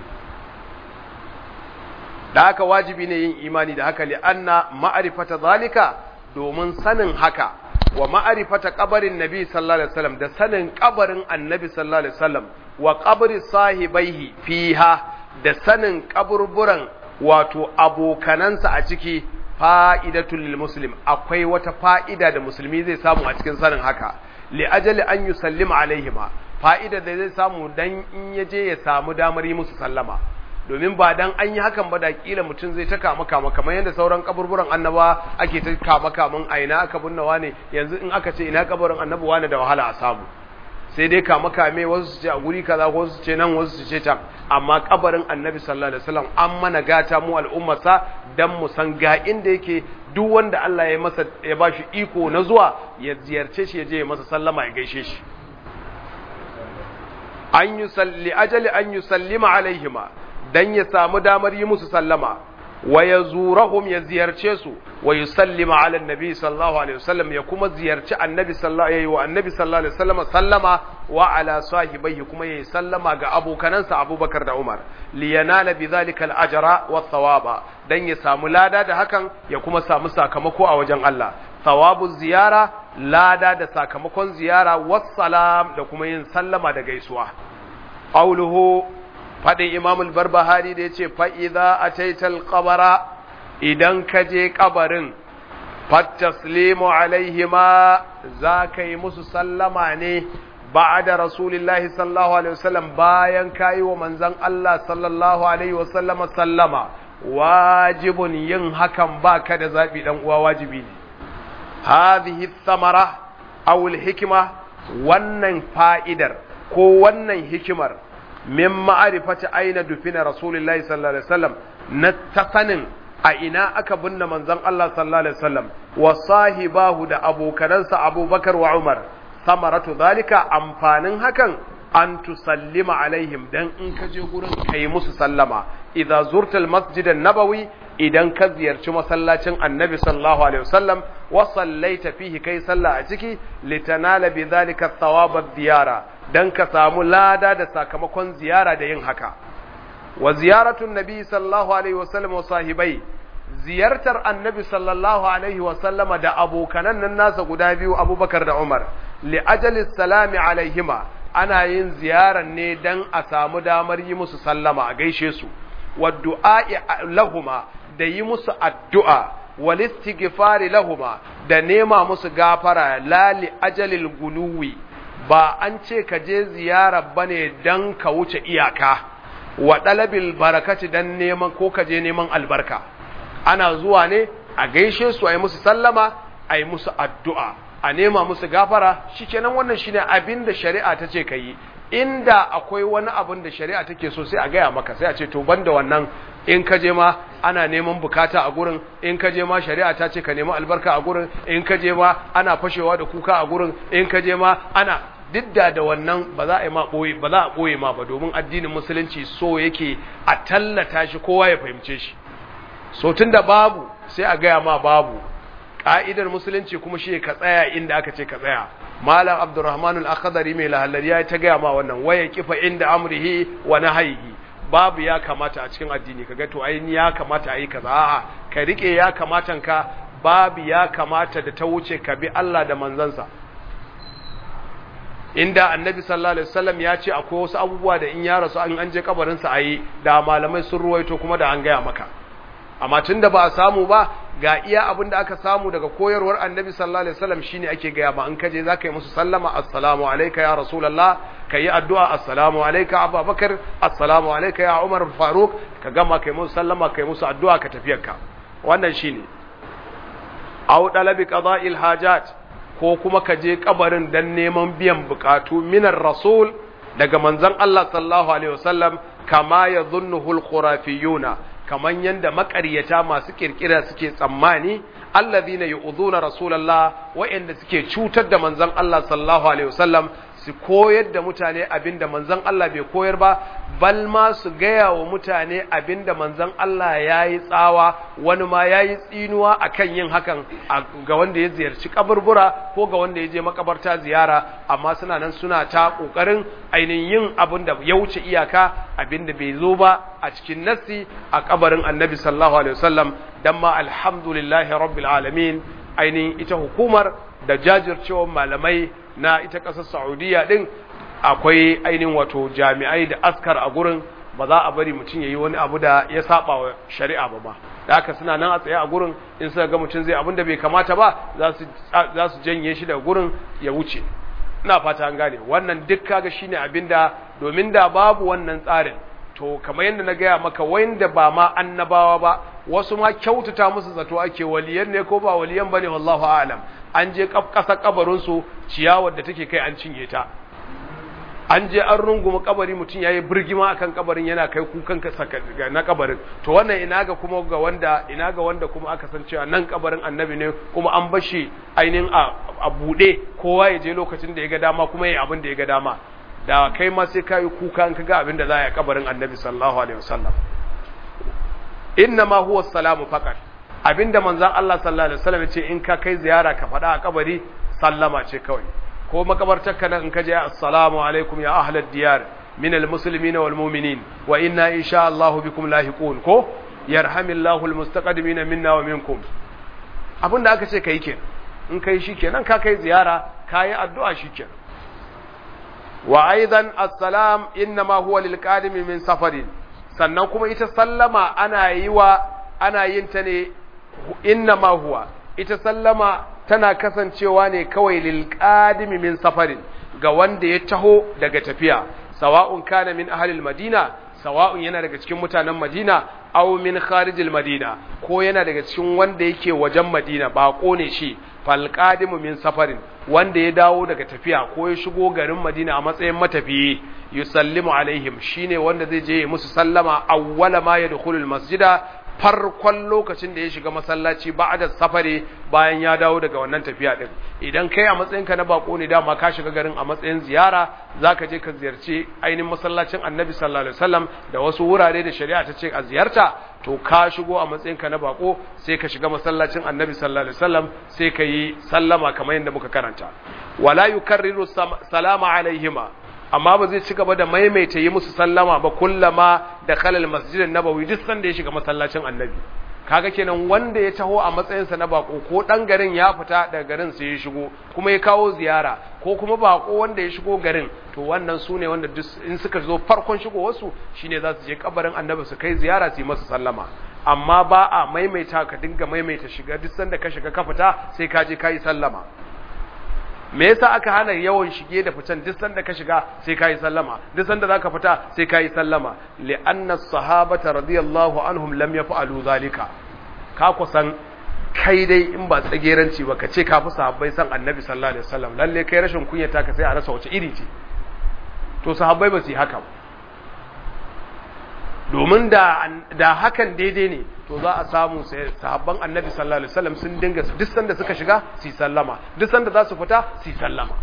da haka wajibi ne yin imani da haka li anna ma'rifata zalika domin sanin haka wa ma'arifata kabarin nabi sallallahu alaihi wasallam da sanin kabarin annabi sallallahu alaihi wasallam wa qabri sahibaihi fiha da sanin kaburburan wato abokanansa a ciki fa'idatul lil muslim akwai wata fa'ida da musulmi zai samu a cikin sanin haka li ajali an yusallima alaihima fa'ida da zai samu dan in ya je ya samu damar yi musu sallama domin ba dan an yi hakan ba da kila mutum zai ta kama kama kamar yadda sauran kaburburan annaba ake ta kama kaman a ina aka binnawa ne yanzu in aka ce ina kabarin annabi wane da wahala a samu sai dai kama kame wasu su ce a guri kaza wasu su ce nan wasu su ce can amma kabarin annabi sallallahu alaihi wasallam an mana gata mu al'ummarsa dan mu san ga inda yake duk wanda Allah ya masa ya bashi iko na zuwa ya ziyarce shi ya je ya masa sallama ya gaishe shi an yusalli ajali an yusallima alaihima dan ya samu damar yi musu sallama wa yazurahum ya ziyarce su wa yusallima ala annabi sallallahu alaihi wasallam ya kuma ziyarci annabi sallallahu alaihi wa annabi sallallahu alaihi wasallam sallama wa ala sahibaihi kuma yayi sallama ga abokanansa Abubakar da Umar li yanala bidhalika al-ajra wa thawaba dan ya samu lada da hakan ya kuma samu sakamako a wajen Allah thawabu ziyara lada da sakamakon ziyara wassalam da kuma yin sallama da gaisuwa qauluhu faɗin imamul barbahari da ya ce fa'iza a taital ƙabara idan ka je ƙabarin fattaslimu alaihima za ka yi musu sallama ne ba da rasulillahi sallallahu alaihi wasallam bayan ka yi wa manzan Allah sallallahu alaihi wasallam sallama wajibun yin hakan ba ka da zaɓi ɗan uwa wajibi ne hadhihi thamara awul hikima wannan fa'idar ko wannan hikimar min ma'arifati aina dufina rasulullahi sallallahu alaihi wasallam na ta sanin a ina aka binne manzon Allah sallallahu alaihi wasallam wa sahibahu da abokanansa Abubakar wa Umar samaratu zalika amfanin hakan an tusallima alaihim dan in ka je gurin kai musu sallama idza zurta almasjid an-nabawi idan ka ziyarci masallacin annabi sallallahu alaihi wasallam wa sallaita fihi kai sallah a ciki litanala bi zalika thawab ad-diyara dan ka samu lada da sakamakon ziyara da yin haka wa ziyaratun nabi sallallahu alaihi wasallam wa sahibai ziyartar annabi sallallahu alaihi wasallam da abokanan nan nasa guda biyu abubakar da umar li ajali salami alaihima ana yin ziyarar ne dan a samu damar yi musu sallama a gaishe su wa du'a'i lahuma da yi musu addu'a wal istighfari lahuma da nema musu gafara lali ajalil guluwi ba an ce ka je ziyara bane dan ka wuce iyaka wa dalabil barakati dan neman ko ka je neman albarka ana zuwa ne a gaishe su a yi musu sallama a yi musu addu'a a nema musu gafara shikenan wannan shine abin da shari'a ta ce ka yi inda akwai wani abin da shari'a take so sai a gaya maka sai a ce to banda wannan in ka je ma ana neman bukata a gurin in ka je ma shari'a ta ce ka nemi albarka a gurin in ka je ma ana fashewa da kuka a gurin in ka je ma ana didda da wannan ba za a yi ma boye ba za a boye ma ba domin addinin musulunci so yake a tallata shi kowa ya fahimce shi so tunda babu sai a gaya ma babu ka'idar musulunci kuma shi ka tsaya inda aka ce ka tsaya malam abdurrahman al-akhdari mai lahallari ya ta gaya ma wannan waya kifa inda amrihi wa nahyihi babu ya kamata a cikin addini kaga to ai ya kamata a yi kaza a'a ka rike ya kamatan ka babu ya kamata da ta wuce ka bi Allah da manzansa inda annabi sallallahu alaihi wasallam ya ce akwai wasu abubuwa da in ya rasu an an je kabarin sa ayi da malamai sun ruwaito kuma da an gaya maka amma tunda ba a samu ba ga iya abin da aka samu daga koyarwar annabi sallallahu alaihi wasallam shine ake gaya ma in kaje zaka yi musu sallama assalamu alayka ya rasulullah kayi addu'a assalamu alayka abubakar assalamu alayka ya umar faruk ka gama kai musu sallama kai musu addu'a ka tafiyarka wannan shine aw dalabi qada'il hajat ko kuma ka je kabarin dan neman biyan bukatu minar rasul daga manzon Allah sallallahu alaihi wasallam kama yadhunnuhu al-khurafiyuna kaman yanda makaryata masu kirkira suke tsammani allazina yu'dhuna rasulullah wa'anda suke cutar da manzon Allah sallallahu alaihi wasallam su koyar da mutane abinda manzon Allah bai koyar ba bal ma su gaya wa mutane abinda manzon Allah yayi tsawa wani ma yayi tsinuwa akan yin hakan ga wanda ya ziyarci kaburbura ko ga wanda ya je makabarta ziyara amma suna nan suna ta kokarin ainihin yin abin da ya wuce iyaka abinda bai zo ba a cikin nassi a kabarin annabi sallallahu alaihi wasallam dan ma alhamdulillahi rabbil alamin ainihin ita hukumar da jajircewar malamai na ita ƙasar saudiya ɗin akwai ainihin wato jami'ai da askar a gurin ba za a bari mutum ya yi wani abu da ya saba wa shari'a ba ba da haka suna nan a tsaye a gurin in suka ga mutum zai abin da bai kamata ba za su janye shi daga gurin ya wuce ina fata an gane wannan duk kaga shine abinda domin da babu wannan tsarin to kamar yadda na gaya maka wanda ba ma annabawa ba wasu ma kyautata musu zato ake waliyan ne ko ba waliyan bane wallahu a'lam an je kasa kabarin su ciyawar da take kai an cinye ta an je an runguma kabari mutum yayi birgima akan kabarin yana kai kukan ka na kabarin to wannan ina ga kuma ga wanda ina ga wanda kuma aka san cewa nan kabarin annabi ne kuma an bashi ainihin a bude kowa ya je lokacin da ya ga dama kuma yayi abin da ya ga dama da kai ma sai kai kuka an kaga abin da za a yi kabarin annabi sallallahu alaihi wasallam inna ma huwa salamu faqat abinda manzon Allah sallallahu alaihi wasallam ya ce in ka kai ziyara ka faɗa a kabari sallama ce kawai ko makabartarka nan in ka je assalamu alaikum ya ahlad diyar min almuslimina wal mu'minin wa inna insha Allah bikum lahiqun ko yarhamillahu almustaqdimin minna wa minkum abinda aka ce kai kenan in kai shikenan ka kai ziyara kai addu'a shikenan wa aidan assalam inma huwa lil qadimi min safarin sannan kuma ita sallama ana yi wa ana yin ta ne inma huwa ita sallama tana kasancewa ne kawai lilqadimi min safarin ga wanda ya taho daga tafiya sawa'un kana min ahlil madina sawa'un yana daga cikin mutanen madina aw min kharijil madina ko yana daga cikin wanda yake wajen madina bako ne shi falqadimu min safarin wanda ya dawo daga tafiya ko ya shigo garin madina a matsayin matafiyi yusallimu alaihim shine wanda zai je musu sallama awwala ma yadkhulul masjida farkon lokacin da ya shiga masallaci ba'da safari bayan ya dawo daga wannan tafiya din idan kai a matsayinka na bako ne dama ka shiga garin a matsayin ziyara zaka je ka ziyarci ainihin masallacin Annabi sallallahu alaihi wasallam da wasu wurare da shari'a ta ce a ziyarta to ka shigo a matsayinka na bako sai ka shiga masallacin Annabi sallallahu alaihi wasallam sai ka yi sallama kamar yadda muka karanta wala yukarriru salama alaihima amma ba zai ci gaba da maimaita yi musu sallama ba kullama da kalal masjidin nabawi duk sanda ya shiga masallacin annabi kaga kenan wanda ya taho a matsayinsa na bako ko dan garin ya fita daga garin sai ya shigo kuma ya kawo ziyara ko kuma bako wanda ya shigo garin to wannan su ne wanda in suka zo farkon shigo wasu shine za su je kabarin annabi su kai ziyara su yi masa sallama amma ba a maimaita ka dinga maimaita shiga duk sanda ka shiga ka fita sai ka je ka yi sallama me yasa aka hana yawan shige da fitan duk sanda ka shiga sai kai sallama duk sanda zaka fita sai kai sallama li anna sahabata radiyallahu anhum lam yaf'alu zalika ka kusan kai dai in ba tsageranci ba ka ce ka fi sahabbai san annabi sallallahu alaihi wasallam lalle kai rashin kunya ta ka sai a rasa wace iri ce to sahabbai ba su yi haka domin da da hakan daidai ne to za a samu sahabban annabi sallallahu alaihi wasallam sun dinga duk sanda suka shiga su sallama duk sanda za su fita su sallama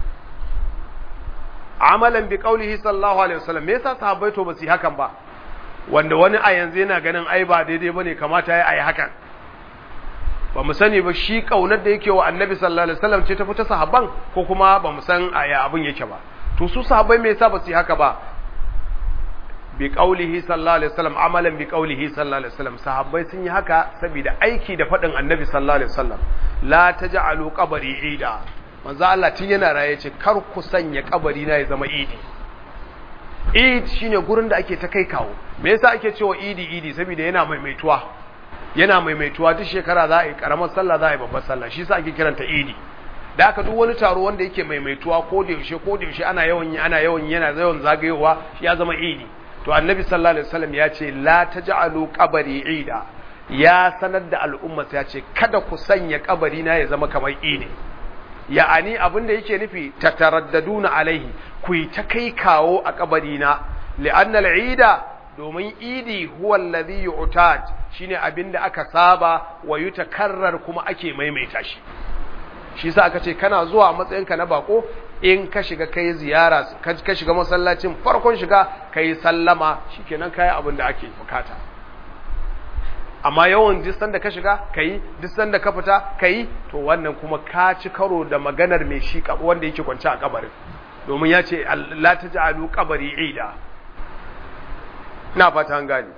amalan bi qaulihi sallallahu alaihi wasallam me yasa sahabbai to ba su hakan ba wanda wani a yanzu yana ganin ai ba daidai bane kamata ya yi hakan ba mu sani ba shi kaunar da yake wa annabi sallallahu alaihi wasallam ce ta fita sahabban ko kuma ba mu san aya abin yake ba to su sahabbai me yasa ba su haka ba bi qaulihi sallallahu alaihi wasallam amalan bi qaulihi sallallahu alaihi wasallam sahabbai sun yi haka saboda aiki da fadin annabi sallallahu alaihi wasallam la taj'alu qabri ida manzo Allah tun yana raye ce kar ku sanya kabari na ya zama idi id shine gurin da ake ta kai kawo me yasa ake cewa idi idi saboda yana maimaituwa yana maimaituwa duk shekara za a yi karamar sallah za a yi babbar sallah shi yasa ake kiranta idi da aka duk wani taro wanda yake maimaituwa ko da yaushe ko da yaushe ana yawan ana yawan yana yawan zagayowa ya zama idi to annabi sallallahu alaihi wasallam ya ce la taj'alu qabri ida ya sanar da al'umma ya ce kada ku sanya kabari na ya zama kamar idi ya'ani abin da yake nufi tataraddaduna alaihi ku yi ta kai kawo a kabari na li'anna al'ida domin idi huwa alladhi yu'tad shine abin da aka saba wa yutakarrar kuma ake maimaita shi shi yasa aka ce kana zuwa a matsayinka na bako in ka shiga kai ziyara ka shiga masallacin farkon shiga kai sallama shikenan kai abin da ake bukata amma yawan distan da ka shiga kai distan da ka fita kai to wannan kuma ka ci karo da maganar mai shi wanda yake kwance a kabarin domin ya ce la taj'alu qabri ida ina fata an gane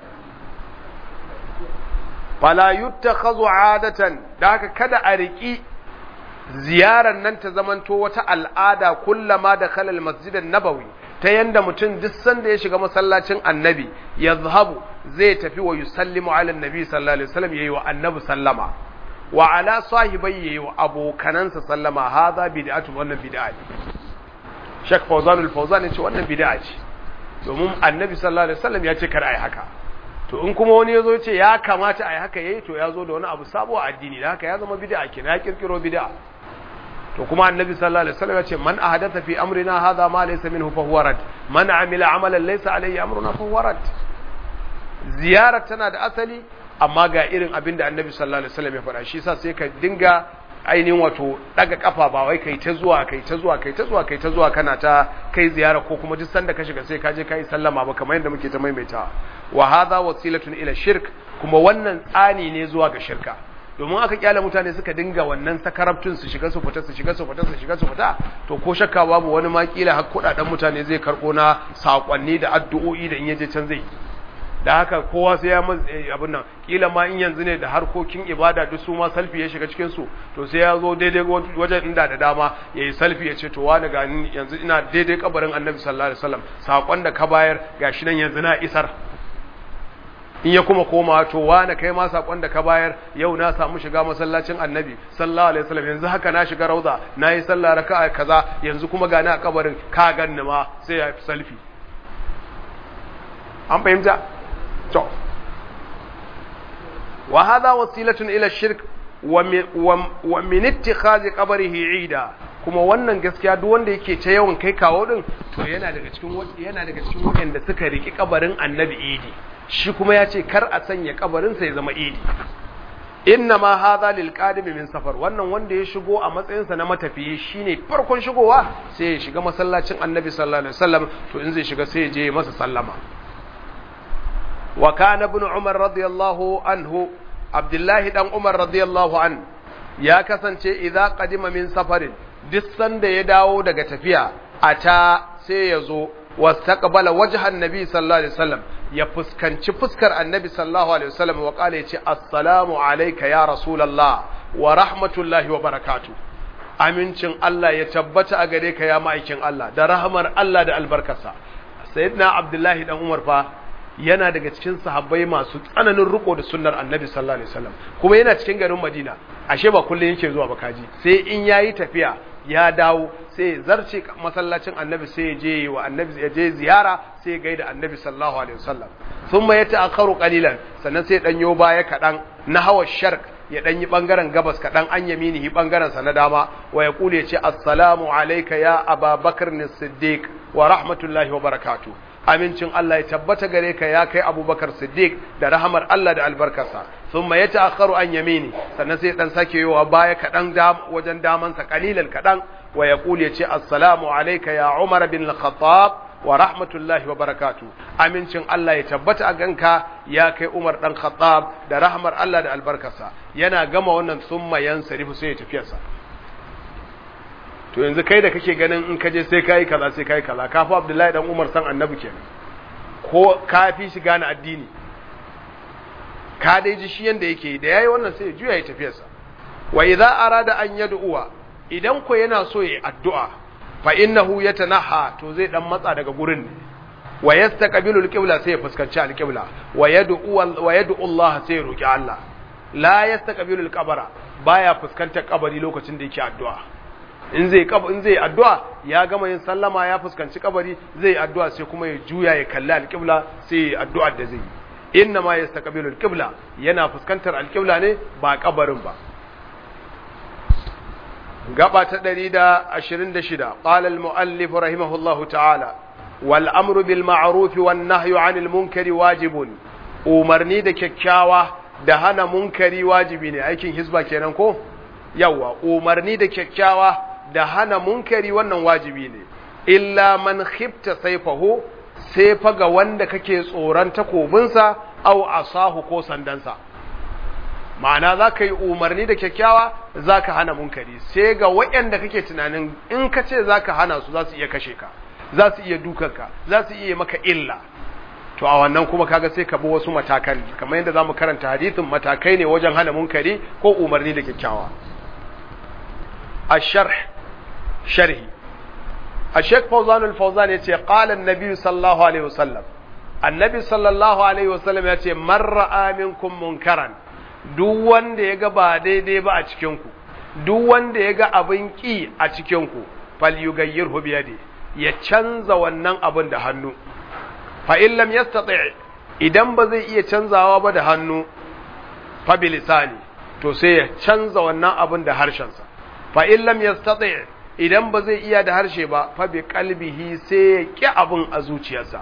fala yuttakhadhu adatan da haka kada a riki ziyarar nan ta zamanto wata al'ada kullama da khalal masjidan nabawi ta yanda mutum duk sanda ya shiga masallacin annabi ya zahabu zai tafi wa yusallimu ala nabi sallallahu alaihi wasallam yayi wa annabi sallama wa ala sahibai yayi wa abokanansa sallama hadha bid'atu wannan bid'a Sheikh Fawzanul Fawzan yace wannan bid'a ce domin Annabi sallallahu alaihi wasallam ya ce kar ai haka to in kuma wani yazo yace ya kamata ai haka yayi to ya zo da wani abu sabo a addini da haka ya zama bid'a kenan ya kirkiro bid'a to kuma Annabi sallallahu alaihi wasallam ya ce man ahdatha fi amrina hadha ma laysa minhu fa huwa rad man amila amalan laysa alaihi amruna fa huwa rad ziyarar tana da asali amma ga irin abin da Annabi sallallahu alaihi wasallam ya faɗa shi yasa sai ka dinga ainihin wato daga kafa ba wai kai ta zuwa kai ta zuwa kai ta zuwa kai ta zuwa kana ta kai ziyara ko kuma duk sanda ka shiga sai ka je kai sallama ba kamar yadda muke ta maimaita wa hadha wasilatun ila shirk kuma wannan tsani ne zuwa ga shirka domin aka kyale mutane suka dinga wannan sakarabtun su shiga su fita su shiga su fita su shiga su fita to ko shakka babu wani ma kila har kudaden mutane zai karbo na sakonni da addu'o'i da in yaje can zai da haka kowa sai ya abin nan kila ma in yanzu ne da harkokin ibada duk su ma salfi ya shiga cikin su to sai ya zo daidai wajen inda da dama yayi salfi ya ce to wani ga yanzu ina daidai kabarin Annabi sallallahu alaihi wasallam sakon da ka bayar gashi nan yanzu na isar in ya kuma koma to wani kai ma sakon da ka bayar yau na samu shiga masallacin Annabi sallallahu alaihi wasallam yanzu haka na shiga rauda nayi sallah raka'a kaza yanzu kuma ga ni a kabarin ka ganni ma sai ya fi salfi an fahimta to wa hadha wasilatun ila shirk wa min ittikhazi qabrihi ida kuma wannan gaskiya duk wanda yake ta yawan kai kawo din to yana daga cikin yana daga cikin wanda suka riki kabarin annabi idi shi kuma ya ce kar a sanya kabarin sa ya zama idi inna ma hadha lil qadim min safar wannan wanda ya shigo a matsayin sa na matafiyi shine farkon shigowa sai ya shiga masallacin annabi sallallahu alaihi wasallam to in zai shiga sai ya je masa sallama وكان ابن عمر رضي الله عنه عبد الله دان عمر رضي الله عنه ya kasance idza qadima min safarin duk sanda ya dawo daga tafiya ata sai ya zo wastaqbala wajhan nabi sallallahu alaihi wasallam ya fuskanci fuskar annabi sallallahu alaihi wasallam wa qala yace assalamu alayka ya rasulullah wa rahmatullahi wa barakatuh amincin Allah ya tabbata a gare ka ya ma'aikin Allah da rahmar Allah da albarkarsa sayyidina abdullahi dan umar fa yana daga cikin sahabbai masu tsananin riko da sunnar annabi sallallahu alaihi wasallam kuma yana cikin garin madina ashe ba kullun yake zuwa ba kaji sai in yayi tafiya ya dawo sai ya zarce masallacin annabi sai ya je wa annabi ya je ziyara sai ya gaida annabi sallallahu alaihi wasallam thumma yata'akharu qalilan sannan sai dan yo baya kadan na hawa sharq ya dan yi bangaren gabas kadan an yaminihi bangaren sa na dama wa ya kule ce assalamu alayka ya ababakar as-siddiq wa rahmatullahi wa barakatuh amincin Allah ya tabbata gare ka ya kai abubakar siddiq da rahamar Allah da albarkarsa sun ma ya ta'akharu an yamini sannan sai dan sake yowa baya kaɗan wajen damansa kalilan kaɗan wa ya ya ce assalamu alaika ya umar bin al-khattab wa rahmatullahi wa barakatu amincin Allah ya tabbata a ganka ya kai umar dan khattab da rahamar Allah da albarkarsa yana gama wannan summa yansarifu sai ya tafiyarsa to yanzu kai da kake ganin in kaje sai kai kaza sai kai kaza kafi Abdullahi dan Umar san Annabi kenan ko kafi shi gane addini ka dai ji shi yanda yake da yayi wannan sai ya juya ya tafiyarsa wa idza arada an yad'uwa idan ko yana so yayi addu'a fa innahu yatanaha to zai dan matsa daga gurin ne wa yastaqbilu alqibla sai ya fuskanci alqibla wa yad'u wa yad'u Allah sai ya roki Allah la yastaqbilu alqabra baya fuskantar kabari lokacin da yake addu'a in zai in zai addu'a ya gama yin sallama ya fuskanci kabari zai addu'a sai kuma ya juya ya kalli alqibla sai addu'a da zai inna ma yastaqbilu alqibla yana fuskantar alqibla ne ba kabarin ba gaba ta 126 qala al-muallif rahimahullahu ta'ala wal amru bil ma'ruf wan nahyu 'anil munkari wajibun umarni da kyakkyawa da hana munkari wajibi ne aikin hisba kenan ko yawa umarni da kyakkyawa da hana munkari wannan wajibi ne illa man khifta saifahu sai fa ga wanda kake tsoron takobinsa au asahu ko sandansa ma'ana za ka yi umarni da kyakkyawa za ka hana munkari sai ga waɗanda kake tunanin in ka ce za ka hana su za su iya kashe ka za su iya dukanka za su iya maka illa to a wannan kuma kaga sai ka bi wasu matakan kamar yadda za mu karanta hadithin matakai ne wajen hana munkari ko umarni da kyakkyawa الشرح شرحي الشيخ فوزان الفوزان يتي قال النبي صلى الله عليه وسلم النبي صلى الله عليه وسلم يتي من رأى منكم منكرا duk wanda ya ga ba daidai ba a cikinku duk wanda ya ga abin ƙi a cikinku fal yugayyirhu biyadi ya canza wannan abin da hannu fa in lam yastati idan ba zai iya canzawa ba da hannu fa bilisani to sai ya canza wannan abin da harshensa fa in lam yastati idan ba zai iya da harshe ba fa bi qalbihi sai ya ki abin a zuciyarsa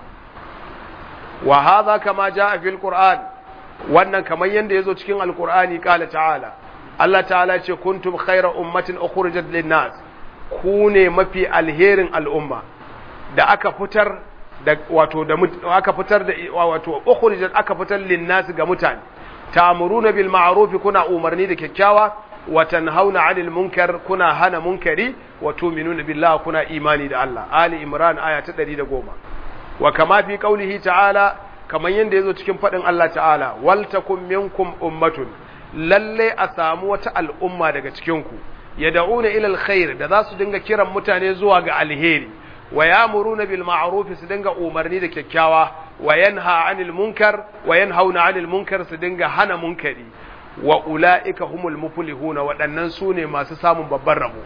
wa hadha kama jaa fil qur'an wannan kamar yanda yazo cikin alqur'ani qala ta'ala Allah ta'ala ce kuntum khayra ummatin ukhrijat lin nas ku ne mafi alherin al'umma da aka fitar da wato da aka fitar da wato ukhrijat aka fitar lin nas ga mutane ta'muruna bil ma'ruf kuna umarni da kyakkyawa wa tanhauna 'anil munkar kuna hana munkari wa tu'minuna billahi kuna imani da Allah ali imran aya ta 110 wa kama fi qaulihi ta'ala kaman yanda yazo cikin fadin Allah ta'ala wal takum minkum ummatun lalle a samu wata al'umma daga cikin ku yad'una ila alkhair da za su dinga kiran mutane zuwa ga alheri wa ya'muruna bil ma'ruf su dinga umarni da kyakkyawa wa yanha 'anil munkar wa yanhauna 'anil munkar su dinga hana munkari wa ula'ika humul muflihuna waɗannan su ne masu samun babban rabo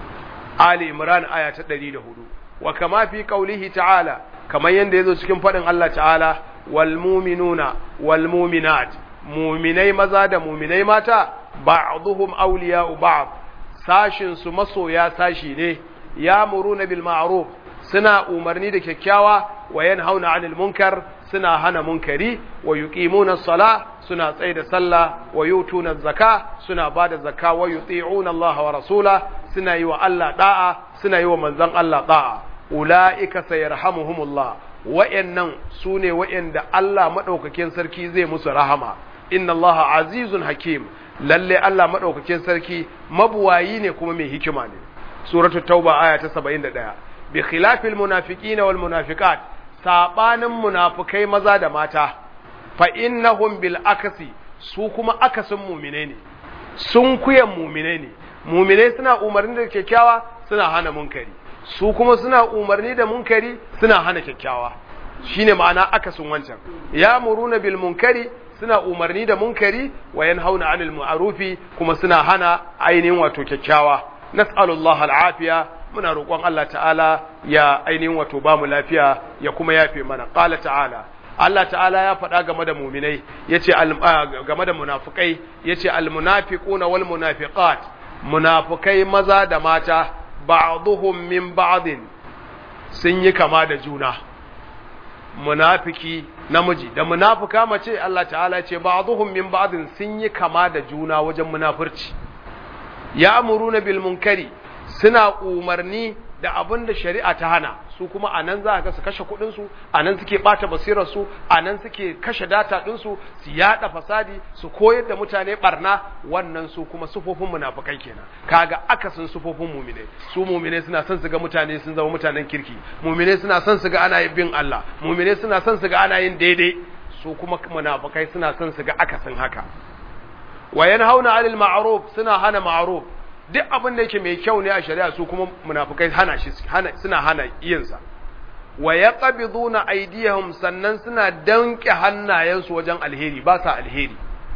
Ali Imran aya ta 104 wa kama fi qaulihi ta'ala kamar yanda yazo cikin fadin Allah ta'ala wal mu'minuna wal mu'minat mu'minai maza da mu'minai mata ba'dhum awliya'u ba'd sashin su masoya sashi ne ya'muruna bil ma'ruf suna umarni da kyakkyawa wa yanhauna 'anil munkar suna hana munkari wa yuqimuna as-sala suna tsaye da sallah wa yutuna zaka suna bada zakka wa yuti'una Allah wa rasula suna yi wa Allah da'a suna yi wa manzon Allah da'a ulaika sayarhamuhumullah wa'annan sune wa'anda Allah madaukakin sarki zai musu rahama inna Allah azizun hakim lalle Allah madaukakin sarki mabuwayi ne kuma mai hikima ne suratul tauba aya ta 71 bi khilafil munafiqina wal munafiqat sabanin munafikai maza da mata fa innahum bil akasi su kuma akasin mumine ne sun kuyan mumine ne mumine suna umarni da kyakkyawa suna hana munkari su kuma suna umarni da munkari suna hana kyakkyawa shine ma'ana akasin wancan ya muruna bil munkari suna umarni da munkari wa yanhauna 'anil ma'rufi kuma suna hana ainihin wato kyakkyawa nas'alullahi al'afiya muna roƙon Allah ta'ala ya ainihin wato ba mu lafiya ya kuma yafe mana qala ta'ala Allah ta'ala ya faɗa game da muminai yace game da munafikai yace almunafiquna wal munafiqat munafikai maza da mata ba'dhum min ba'din sun yi kama da juna munafiki namiji da munafika mace Allah ta'ala ce ba'dhum min ba'din sun yi kama da juna wajen munafurci ya'muruna bil munkari suna umarni da abin da shari'a ta hana su kuma a nan za ga su kashe kuɗinsu a nan suke ɓata basirarsu a nan suke kashe data ɗinsu su yaɗa fasadi su koyar da mutane ɓarna wannan su kuma sufofin munafukai kenan kaga akasin sufofin mumine su mumine suna son su ga mutane sun zama mutanen kirki mumine suna son su ga ana yin bin Allah mumine suna son su ga ana yin daidai su kuma munafukai suna son su ga akasin haka wa yanhauna 'anil ma'ruf suna hana ma'ruf duk abin da yake mai kyau ne a shari'a su kuma munafukai hana shi suna hana yinsa wa yaqbiduna aydiyahum sannan suna danke hannayensu wajen alheri ba sa alheri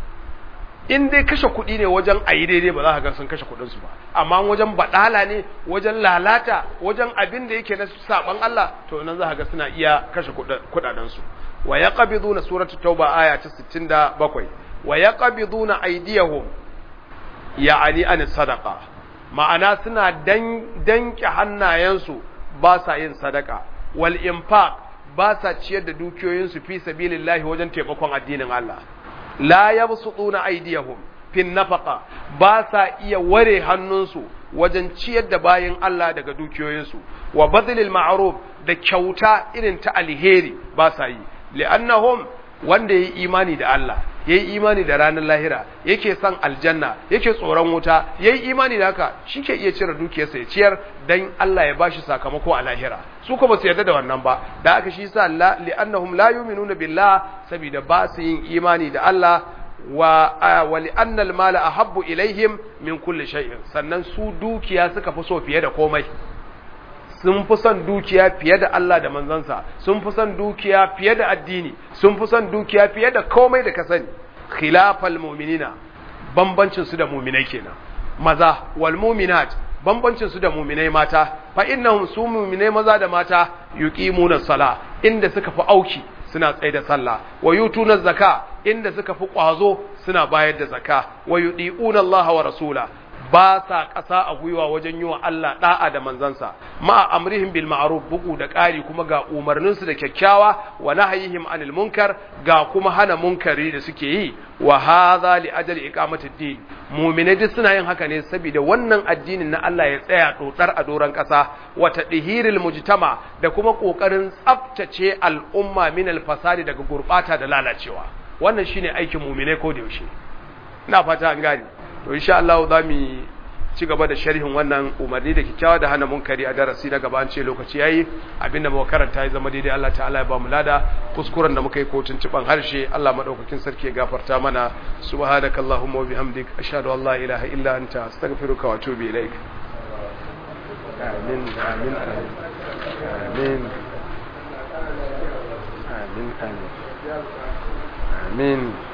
in dai kashe kuɗi ne wajen ayi daidai ba za ka ga sun kashe kuɗin su ba amma wajen badala ne wajen lalata wajen abin da yake na saban Allah to nan za ka ga suna iya kashe kuɗaɗen su wa yaqbiduna suratul tauba aya ta 67 wa yaqbiduna aydiyahum ya'ani an sadaka ma'ana suna danke hannayensu ba sa yin sadaka wal infaq ba sa ciyar da dukiyoyinsu fi sabilillahi wajen taimakon addinin Allah la yabsutuna aydiyahum fin nafaqa ba sa iya ware hannunsu wajen ciyar da bayin Allah daga dukiyoyinsu wa badlil ma'ruf da kyauta irin ta alheri ba sa yi li'annahum wanda yayi imani da Allah yayi imani da ranar lahira yake son aljanna yake tsoron wuta yayi imani da haka shike iya cire dukiyarsa ya ciyar dan Allah ya bashi sakamako a lahira su ko ba su yarda da wannan ba da aka shi sa la li'annahum la yu'minuna billah saboda ba su yin imani da Allah wa wa li'anna al-mala ahabbu ilaihim min kulli shay'in sannan su dukiya suka fi so fiye da komai sun fi son dukiya fiye da Allah da manzansa sun fi son dukiya fiye da addini sun fi son dukiya fiye da komai da ka sani khilafal mu'minina bambancin su da mu'minai kenan maza wal mu'minat bambancin su da mu'minai mata fa innahum su mu'minai maza da mata yuqimuna sala inda suka fi auki suna tsaye da sallah wa yutuna zaka inda suka fi kwazo suna bayar da zaka wa yudiuna Allah wa rasula ba sa ƙasa a gwiwa wajen yi wa Allah ɗa'a da manzansa ma amrihim bil ma'ruf bugu da ƙari kuma ga umarninsu da kyakkyawa wa nahyihim anil munkar ga kuma hana munkari da suke yi wa hadha li ajali iqamati din mu'minai duk suna yin haka ne saboda wannan addinin na Allah ya tsaya dotsar a doran ƙasa wa tadhiril mujtama da kuma kokarin tsaftace al'umma min al fasadi daga gurbata da lalacewa wannan shine aikin mu'minai ko da yaushe ina fata an gane to insha Allah za mu ci gaba da sharhin wannan umarni da kikkiawa da hana munkari a darasi na gaba an ce lokaci yayi abinda muka karanta ya zama daidai Allah ta'ala ya ba mu lada kuskuren da muka yi kotun ciban harshe Allah madaukakin sarki ya gafarta mana subhanakallahumma wa bihamdik ashhadu an la ilaha illa anta astaghfiruka wa atubu ilaik amin amin amin amin amin amin